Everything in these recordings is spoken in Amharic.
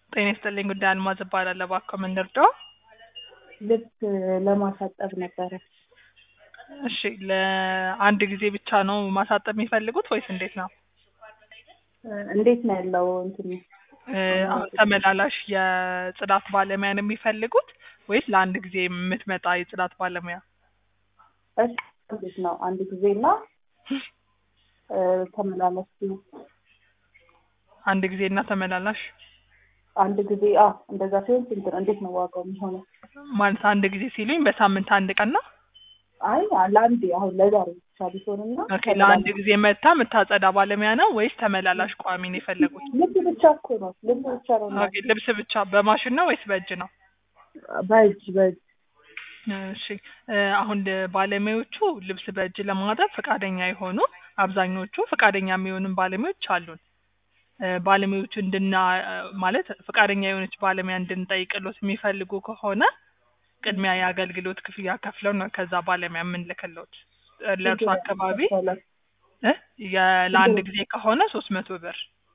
ጤና ይስጥልኝ ጉዳይ አልማዝ እባላለሁ። እባክዎ ምን ልርዳዎ? ልብስ ለማሳጠብ ነበረ። እሺ ለአንድ ጊዜ ብቻ ነው ማሳጠብ የሚፈልጉት ወይስ እንዴት ነው? እንዴት ነው ያለው እንትኑ? እ አሁን ተመላላሽ የጽዳት ባለሙያ ነው የሚፈልጉት ወይስ ለአንድ ጊዜ የምትመጣ የጽዳት ባለሙያ? እሺ እንዴት ነው አንድ ጊዜ እና እ ተመላላሽ ሲሆን አንድ ጊዜ እና ተመላላሽ አንድ ጊዜ አዎ እንደዛ ሲሆን ስንት ነው? እንዴት ነው ዋጋው የሚሆነው? ማለት አንድ ጊዜ ሲሉኝ በሳምንት አንድ ቀን ነው? አይ ለአንዴ አሁን ለዛሬ ብቻ ቢሆንና ኦኬ ለአንድ ጊዜ መታ የምታጸዳ ባለሙያ ነው ወይስ ተመላላሽ ቋሚ ነው የፈለጉት? ልብስ ብቻ እኮ ነው ልብስ ብቻ ነው እና ኦኬ ልብስ ብቻ በማሽን ነው ወይስ በእጅ ነው? በእጅ በእጅ እሺ እ አሁን ባለሙያዎቹ ልብስ በእጅ ለማጠብ ፈቃደኛ የሆኑ አብዛኞቹ ፈቃደኛ የሚሆኑን ባለሙያዎች አሉን። እ ባለሙያዎቹ እንድና ማለት ፈቃደኛ የሆነች ባለሙያ እንድንጠይቅሎት የሚፈልጉ ከሆነ ቅድሚያ የአገልግሎት ክፍያ ከፍለው ነው ከዛ ባለሙያ የምንልክሎት። ለእርሱ አካባቢ እ የ ለአንድ ጊዜ ከሆነ ሶስት መቶ ብር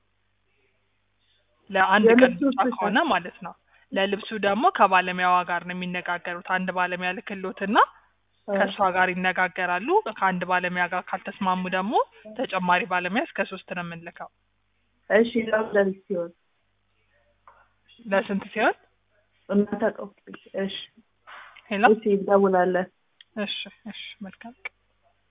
ለአንድ ቀን የልብሱ ብቻ ከሆነ ማለት ነው። ለልብሱ ደግሞ ከባለሙያዋ ጋር ነው የሚነጋገሩት። አንድ ባለሙያ ልክሎትና ከእሷ ጋር ይነጋገራሉ። ከአንድ ባለሙያ ጋር ካልተስማሙ ደግሞ ተጨማሪ ባለሙያ እስከ ሶስት ነው የምንልከው። እሺ ለሁለት ሲሆን ለስንት ሲሆን? እናንተ ቀው እሺ ሄሎ እሺ እንደውላለን። እሺ እሺ መልካም ቀን